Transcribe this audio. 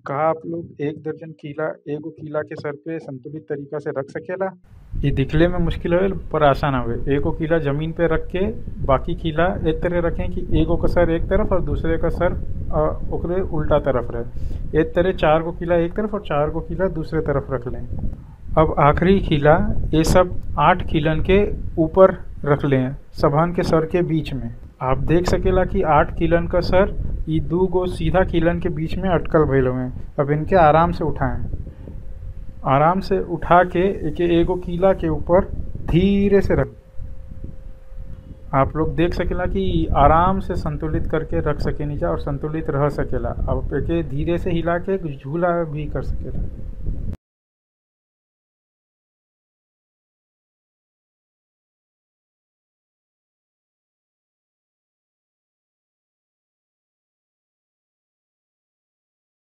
का आप लोग एक दर्जन कीला एगो कीला के सर पे संतुलित तरीका से रख सकेला इ दिखले में मुश्किल हवे पर आसान हवे एगो कीला जमीन पे रख के बाकी कीला एक तरह रखें कि एगो का सर एक तरफ और दूसरे का सर अ, ओकरे उल्टा तरफ रहे एक तरह चार गो कीला एक तरफ और चार गो कीला दूसरे तरफ रख लें अब आखिरी कीला ये सब आठ कीलन के ऊपर रख लें सबहन के सर के बीच में आप देख सकेला कि आठ कीलन का सर ई दू गो सीधा कीलन के बीच में अटकल भइल हुए अब इनके आराम से उठाएं आराम से उठा के एके एगो कीला के ऊपर धीरे से रख आप लोग देख सकेला कि आराम से संतुलित करके रख सके नीचा और संतुलित रह सकेला अब एके धीरे से हिला के झूला भी कर सकेला